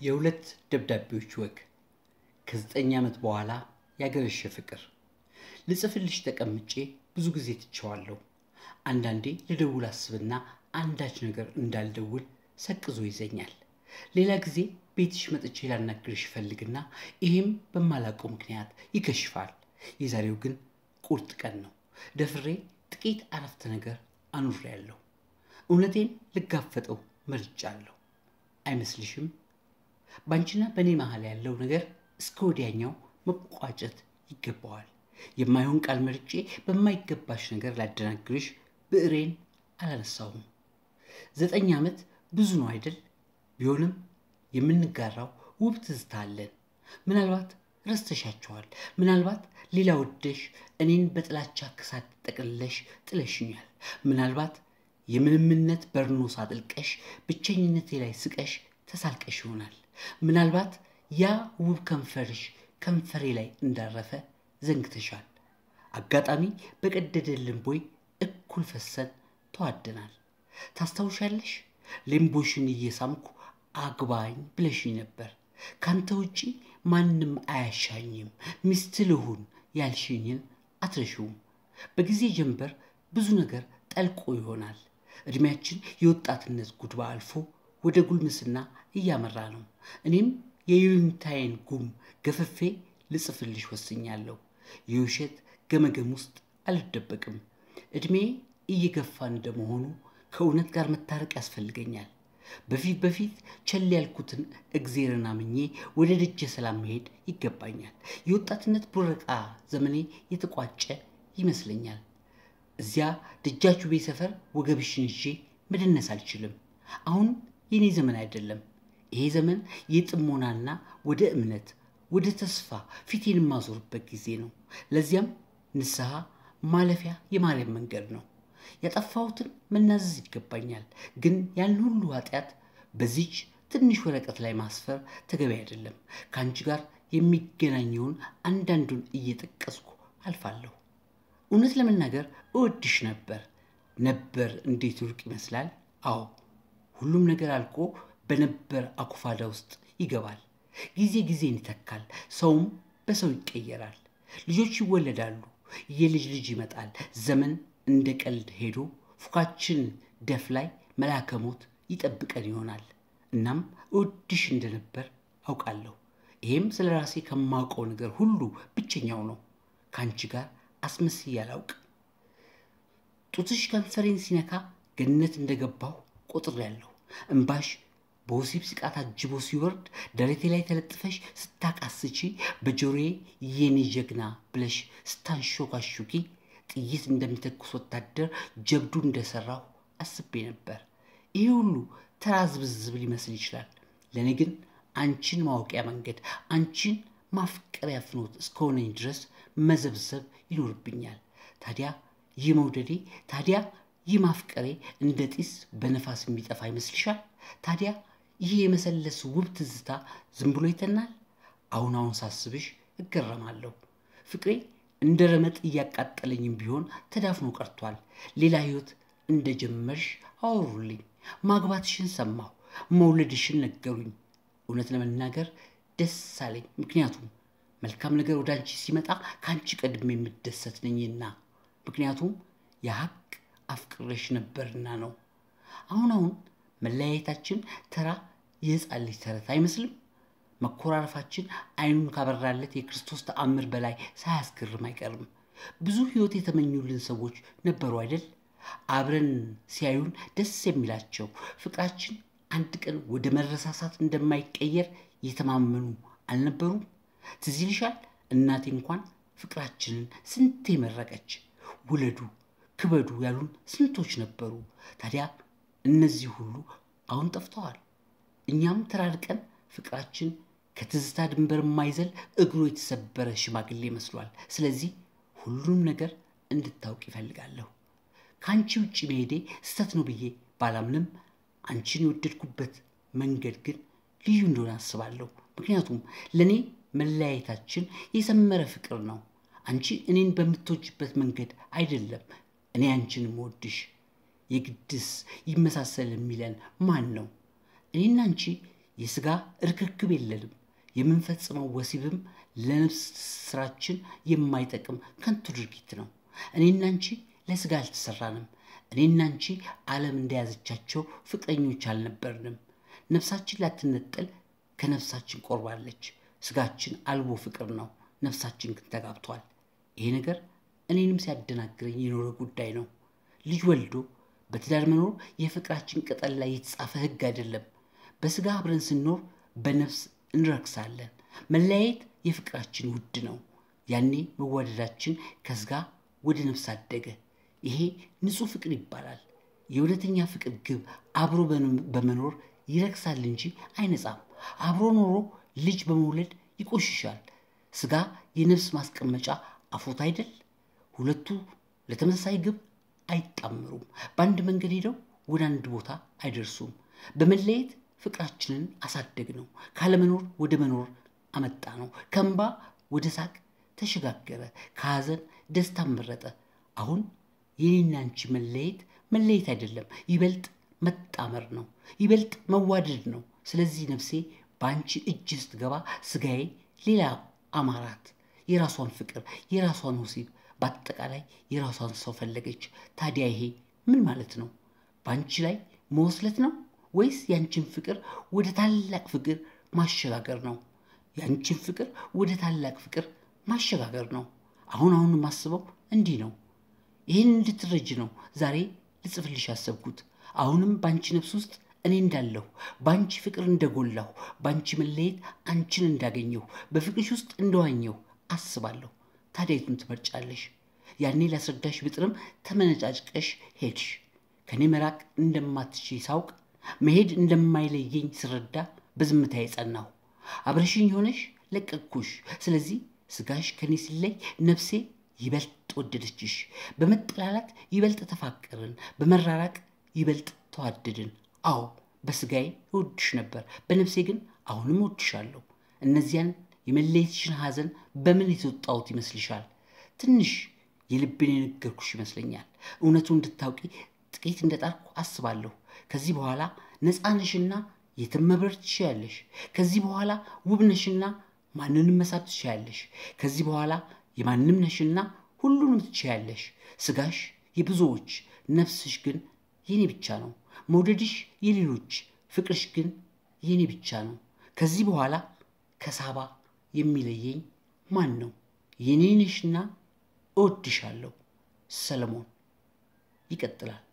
የሁለት ደብዳቤዎች ወግ ከዘጠኝ ዓመት በኋላ ያገረሸ ፍቅር ልጽፍልሽ ተቀምጬ ብዙ ጊዜ ትቸዋለሁ። አንዳንዴ ልደውል አስብና አንዳች ነገር እንዳልደውል ሰቅዞ ይዘኛል። ሌላ ጊዜ ቤትሽ መጥቼ ላናግርሽ እፈልግና ይህም በማላውቀው ምክንያት ይከሽፋል። የዛሬው ግን ቁርጥ ቀን ነው። ደፍሬ ጥቂት አረፍተ ነገር አኑሬያለሁ። እውነቴን ልጋፈጠው መርጫለሁ። አይመስልሽም? በአንቺና በእኔ መሀል ያለው ነገር እስከ ወዲያኛው መቋጨት ይገባዋል። የማይሆን ቃል መርጬ በማይገባሽ ነገር ላደናግርሽ ብዕሬን አላነሳውም። ዘጠኝ ዓመት ብዙ ነው አይደል? ቢሆንም የምንጋራው ውብ ትዝታ አለን። ምናልባት ረስተሻቸዋል። ምናልባት ሌላ ወደሽ እኔን በጥላቻ ክሳት ጠቅልለሽ ጥለሽኛል። ምናልባት የምንምነት በርኖስ አጥልቀሽ ብቸኝነቴ ላይ ስቀሽ ተሳልቀሽ ይሆናል። ምናልባት ያ ውብ ከንፈርሽ ከንፈሬ ላይ እንዳረፈ ዘንግተሻል። አጋጣሚ በቀደደልን ቦይ እኩል ፈሰን ተዋደናል። ታስታውሻለሽ? ሌምቦሽን እየሳምኩ አግባኝ ብለሽኝ ነበር። ካንተ ውጪ ማንም አያሻኝም፣ ሚስት ልሁን ያልሽኝን አትረሺውም። በጊዜ ጀንበር ብዙ ነገር ጠልቆ ይሆናል። ዕድሜያችን የወጣትነት ጉድባ አልፎ ወደ ጉልምስና እያመራ ነው። እኔም የዩኒታይን ጉም ገፈፌ ልጽፍልሽ ወስኛለሁ። የውሸት ገመገም ውስጥ አልደበቅም። ዕድሜ እየገፋ እንደመሆኑ ከእውነት ጋር መታረቅ ያስፈልገኛል። በፊት በፊት ቸል ያልኩትን እግዜርን አምኜ ወደ ደጀ ሰላም መሄድ ይገባኛል። የወጣትነት ቡረቃ ዘመኔ የተቋጨ ይመስለኛል። እዚያ ደጃችሁ ቤት ሰፈር ወገብሽን ይዤ መደነስ አልችልም። አሁን የኔ ዘመን አይደለም። ይሄ ዘመን የጥሞናና ወደ እምነት ወደ ተስፋ ፊቴን የማዞርበት ጊዜ ነው። ለዚያም ንስሐ ማለፊያ የማርያም መንገድ ነው። ያጠፋሁትን መናዘዝ ይገባኛል። ግን ያን ሁሉ ኃጢአት በዚች ትንሽ ወረቀት ላይ ማስፈር ተገቢ አይደለም። ከአንቺ ጋር የሚገናኘውን አንዳንዱን እየጠቀስኩ አልፋለሁ። እውነት ለመናገር እወድሽ ነበር። ነበር እንዴት ሩቅ ይመስላል። አዎ ሁሉም ነገር አልቆ በነበር አኩፋዳ ውስጥ ይገባል። ጊዜ ጊዜን ይተካል። ሰውም በሰው ይቀየራል። ልጆች ይወለዳሉ። የልጅ ልጅ ይመጣል። ዘመን እንደ ቀልድ ሄዶ ፉካችን ደፍ ላይ መልአከ ሞት ይጠብቀን ይሆናል። እናም እወድሽ እንደነበር አውቃለሁ። ይሄም ስለ ራሴ ከማውቀው ነገር ሁሉ ብቸኛው ነው። ከአንቺ ጋር አስመስዬ አላውቅም። ጡትሽ ከንፈሬን ሲነካ ገነት እንደገባሁ ቆጥሬያለሁ። እምባሽ በወሲብ ስቃ ታጅቦ ሲወርድ ደረቴ ላይ ተለጥፈሽ ስታቃስቺ በጆሮዬ የኔ ጀግና ብለሽ ስታንሾካሹኪ ጥይት እንደሚተኩስ ወታደር ጀብዱ እንደሰራሁ አስቤ ነበር። ይህ ሁሉ ተራ ዝብዝብ ሊመስል ይችላል። ለእኔ ግን አንቺን ማወቂያ መንገድ፣ አንቺን ማፍቀሪያ ፍኖት እስከሆነኝ ድረስ መዘብዘብ ይኖርብኛል። ታዲያ ይህ መውደዴ፣ ታዲያ ይህ ማፍቀሬ እንደ ጢስ በነፋስ የሚጠፋ ይመስልሻል? ታዲያ ይህ የመሰለስ ውብ ትዝታ ዝም ብሎ ይተናል? አሁን አሁን ሳስብሽ እገረማለሁ። ፍቅሬ እንደ ረመጥ እያቃጠለኝም ቢሆን ተዳፍኖ ቀርቷል። ሌላ ሕይወት እንደጀመርሽ አወሩልኝ። ማግባትሽን ሰማሁ፣ መውለድሽን ነገሩኝ። እውነት ለመናገር ደስ አለኝ። ምክንያቱም መልካም ነገር ወደ አንቺ ሲመጣ ከአንቺ ቀድሜ የምደሰት ነኝና፣ ምክንያቱም የሀቅ አፍቅሬሽ ነበርና ነው። አሁን አሁን መለያየታችን ተራ የሕፃን ልጅ ተረት አይመስልም? መኮራረፋችን አይኑን ካበራለት የክርስቶስ ተአምር በላይ ሳያስገርም አይቀርም። ብዙ ሕይወት የተመኙልን ሰዎች ነበሩ አይደል? አብረን ሲያዩን ደስ የሚላቸው ፍቅራችን አንድ ቀን ወደ መረሳሳት እንደማይቀየር የተማመኑ አልነበሩም? ትዝ ይልሻል? እናቴ እንኳን ፍቅራችንን ስንቴ መረቀች። ውለዱ ክበዱ ያሉን ስንቶች ነበሩ። ታዲያ እነዚህ ሁሉ አሁን ጠፍተዋል። እኛም ተራርቀን ፍቅራችን ከትዝታ ድንበር የማይዘል እግሩ የተሰበረ ሽማግሌ መስሏል። ስለዚህ ሁሉንም ነገር እንድታውቅ ይፈልጋለሁ። ከአንቺ ውጭ መሄዴ ስህተት ነው ብዬ ባላምንም አንቺን የወደድኩበት መንገድ ግን ልዩ እንደሆነ አስባለሁ። ምክንያቱም ለእኔ መለያየታችን የሰመረ ፍቅር ነው። አንቺ እኔን በምትወጅበት መንገድ አይደለም እኔ አንቺን የምወድሽ። የግድስ ይመሳሰል የሚለን ማን ነው? እኔና አንቺ የሥጋ እርክክብ የለንም። የምንፈጽመው ወሲብም ለነፍስ ስራችን የማይጠቅም ከንቱ ድርጊት ነው። እኔና አንቺ ለሥጋ አልተሰራንም። እኔና አንቺ ዓለም እንደያዘቻቸው ፍቅረኞች አልነበርንም። ነፍሳችን ላትነጠል ከነፍሳችን ቆርባለች። ሥጋችን አልቦ ፍቅር ነው፣ ነፍሳችን ግን ተጋብቷል። ይሄ ነገር እኔንም ሲያደናግረኝ የኖረ ጉዳይ ነው። ልጅ ወልዶ በትዳር መኖር የፍቅራችን ቅጠል ላይ የተጻፈ ሕግ አይደለም። በሥጋ አብረን ስንኖር በነፍስ እንረክሳለን። መለያየት የፍቅራችን ውድ ነው። ያኔ መዋደዳችን ከሥጋ ወደ ነፍስ አደገ። ይሄ ንጹሕ ፍቅር ይባላል። የእውነተኛ ፍቅር ግብ አብሮ በመኖር ይረክሳል እንጂ አይነጻም። አብሮ ኖሮ ልጅ በመውለድ ይቆሽሻል። ሥጋ የነፍስ ማስቀመጫ አፎት አይደል? ሁለቱ ለተመሳሳይ ግብ አይጣመሩም። በአንድ መንገድ ሄደው ወደ አንድ ቦታ አይደርሱም። በመለየት ፍቅራችንን አሳደግ ነው። ካለመኖር ወደ መኖር አመጣ ነው። ከእንባ ወደ ሳቅ ተሸጋገረ። ከሐዘን ደስታን መረጠ። አሁን የኔና አንቺ መለየት መለየት አይደለም፣ ይበልጥ መጣመር ነው። ይበልጥ መዋደድ ነው። ስለዚህ ነፍሴ በአንቺ እጅ ስትገባ ሥጋዬ ሌላ አማራት። የራሷን ፍቅር፣ የራሷን ወሲብ፣ በአጠቃላይ የራሷን ሰው ፈለገች። ታዲያ ይሄ ምን ማለት ነው? በአንቺ ላይ መወስለት ነው ወይስ ያንቺን ፍቅር ወደ ታላቅ ፍቅር ማሸጋገር ነው? ያንቺን ፍቅር ወደ ታላቅ ፍቅር ማሸጋገር ነው። አሁን አሁን የማስበው እንዲህ ነው። ይህን እንድትረጅ ነው ዛሬ ልጽፍልሽ ያሰብኩት። አሁንም በአንቺ ነፍስ ውስጥ እኔ እንዳለሁ፣ በአንቺ ፍቅር እንደጎላሁ፣ በአንቺ መለየት አንቺን እንዳገኘሁ፣ በፍቅርሽ ውስጥ እንደዋኘሁ አስባለሁ። ታዲያ የቱን ትመርጫለሽ? ያኔ ላስረዳሽ ብጥርም ተመነጫጭቀሽ ሄድሽ። ከእኔ መራቅ እንደማትችይ ሳውቅ መሄድ እንደማይለየኝ ስረዳ በዝምታ የጸናሁ አብረሽኝ ሆነሽ ለቀቅኩሽ። ስለዚህ ሥጋሽ ከኔ ሲለይ ነፍሴ ይበልጥ ወደደችሽ። በመጠላላት ይበልጥ ተፋቀርን፣ በመራራቅ ይበልጥ ተዋደድን። አዎ በሥጋዬ እወድሽ ነበር፣ በነፍሴ ግን አሁንም እወድሻለሁ። እነዚያን የመለየትሽን ሐዘን በምን የተወጣሁት ይመስልሻል? ትንሽ የልቤን የነገርኩሽ ይመስለኛል። እውነቱ እንድታውቂ ጥቂት እንደጣርኩ አስባለሁ። ከዚህ በኋላ ነፃ ነሽና የትም መብረር ትችያለሽ። ከዚህ በኋላ ውብ ነሽና ማንንም መሳብ ትችያለሽ። ከዚህ በኋላ የማንም ነሽና ሁሉንም ትችያለሽ። ሥጋሽ የብዙዎች ነፍስሽ ግን የኔ ብቻ ነው። መውደድሽ የሌሎች ፍቅርሽ ግን የኔ ብቻ ነው። ከዚህ በኋላ ከሳባ የሚለየኝ ማን ነው? የኔ ነሽና እወድሻለሁ። ሰለሞን ይቀጥላል።